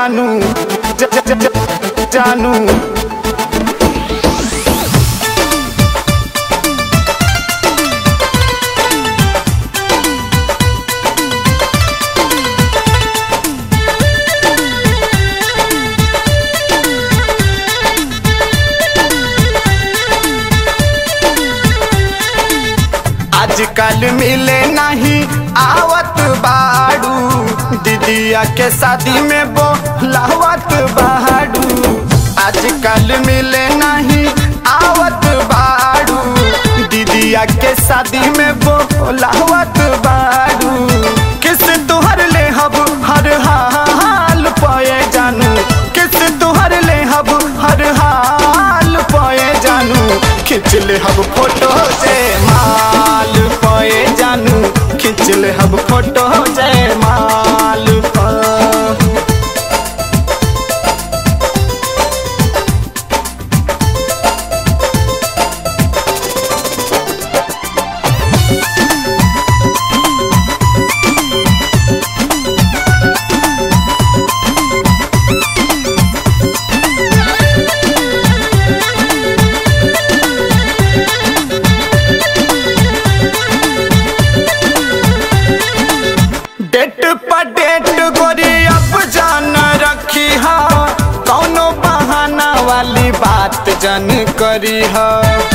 जानू ज, ज, ज, ज, जानू आजकल मिले नहीं आवत बाड़ू दीदिया के शादी में बोलावत बाड़ू आजकल मिले नहीं आवत बाड़ू दीदिया के शादी में बोलावत बाड़ू किस तुहर ले हब हर हाल पाए जानू किस तुहर ले हब हर हाल पाए जानू खिंच ले हब फोटो से माल पाए जानू खिंच ले हब फोटो से माल पर डेट पर डेट गोरी अब जान रखी हा कौनो बहाना वाली बात जन करी हा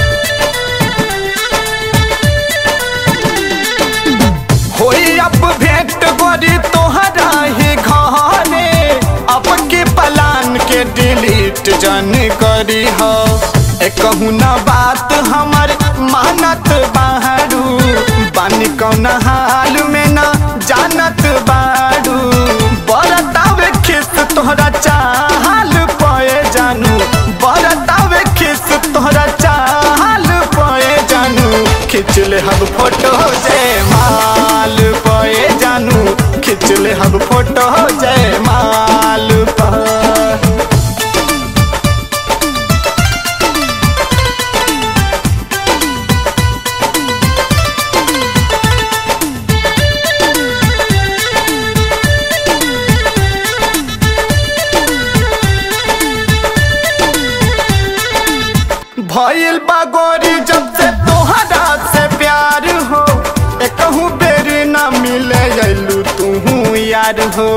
होई अब भेंट गोरी तोहरा ही घरे अब के पलान के डिलीट जन करी हा कहूँ ना बात हमर मानत बाहरू बानी कौन हाल में ना जानत बारू बरतावे खिस तोहरा चाहल पए जानू बरतावे खिस तोहरा चाहल पए जानू खिंच ले हम फोटो जय माल पए जानू खिंच ले हम फोटो जय माल पर भइल बागोरी जब से तोहरा से प्यार हो एकहू बेर न मिले अइलू तू यार हो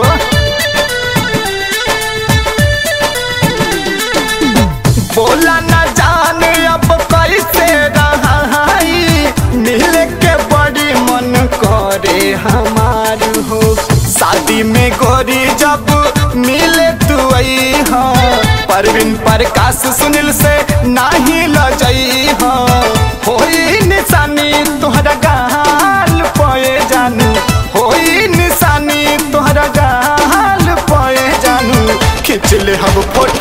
बोला न जाने अब कैसे रहाई मिले के बड़ी मन करे हमार हो शादी में गोरी जब मिले तू आई हो परवीन प्रकाश सुनील से नाही लजई हो होई निशानी तोहरा गाल पए जानू होई निशानी तोहरा गाल पए जानू खिंच ले हम फोटो